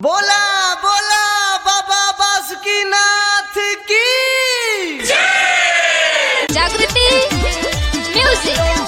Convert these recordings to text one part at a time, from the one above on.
बोला बोला बाबा बासुकीनाथ की जागृती म्युझिक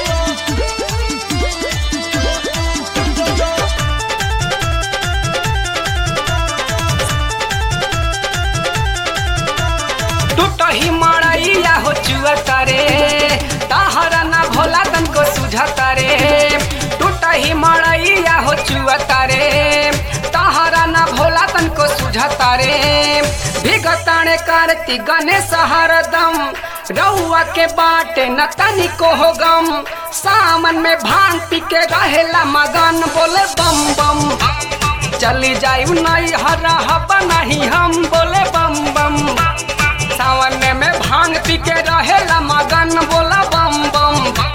टूटही मड़ैया हो चुअता रे तहरा ना भोला तनको सुझता रे टूटही मड़ैया हो चुअता रे तहरा ना भोला तनको सुझता रे भिगताणे करती गणेश हरदम रउआ के बाटे न तनिको हो गम सामन में भांग पी के रहेला मगन बोले बम बम चली जायु नहीं हरा हबा नहीं हम बोले बम बम सावन में भांग पी के रहेला मगन बोला बम बम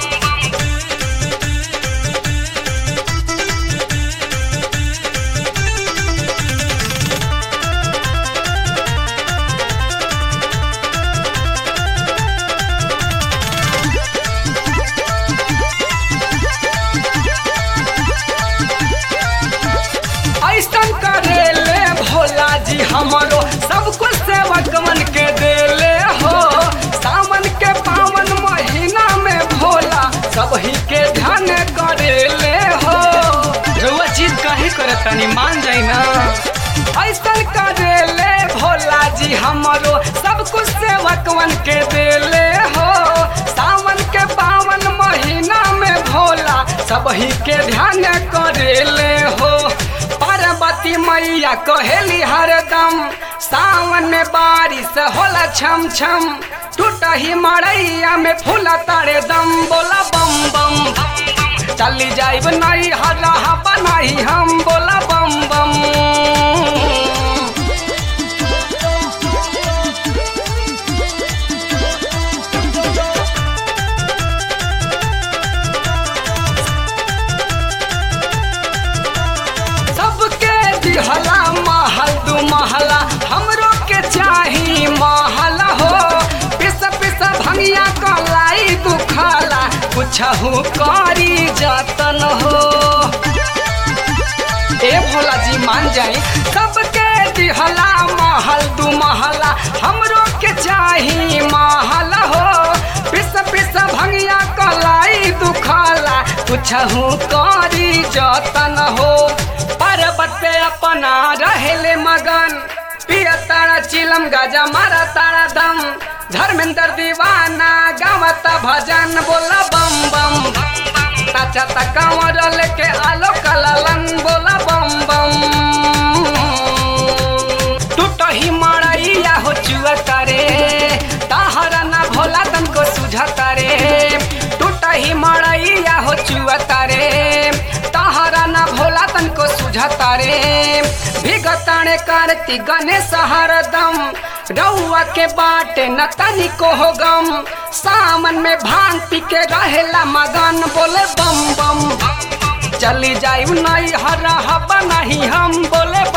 ऐसन करेले भोला जी हमरो सब कुछ सेवकमन के देले हो सावन के पावन महीना में भोला सब ही के ध्यान करेले हो रउआ चीज काहे करे तनी मान जाई ना ऐसन करेले भोला जी हमरो सब कुछ सेवकमन के देले हो सावन के पावन महीना में भोला सब ही के ध्यान करेले हो पार्वती मैया कहेली हरदम सावन में बारिश होला छम छम टूटही मड़ैया में फूला तारे दम बोला बम बम चली जाइब नहीं हरा बनाई हम बोला बम बम सबके दिहला महल दू महला हमरो के चाही महल हो पिस पिस भंगिया कलाई दुखाला कुछहु करी जतन हो ए भोला जी मान जाई सबके दिहला महल दू महला हमरो के चाही महल हो पिस पिस भंगिया कलाई दुखाला कुछहु करी जतन हो पर्वत पे अपना रहेले मगन पिया तारा चिलम गाजा मारा तारा दम धर्मेंद्र दीवाना गावता भजन बोला बम बम ताचा तकावर लेके आलो कलालन बोला बम बम टूटही मड़ैया हो चुअता रे तहरा ना भोला तनको सुझता रे टूटही मड़ैया हो चुअता रे तहरा ना भोला तनको सुझता रे भिगताणे करती गणेश हरदम रउआ के बाटे न तनिको हो गम सामन में भांग पी के रहेला मगन बोले बम बम चली जायु नहीं हरा हबा नहीं हम बोले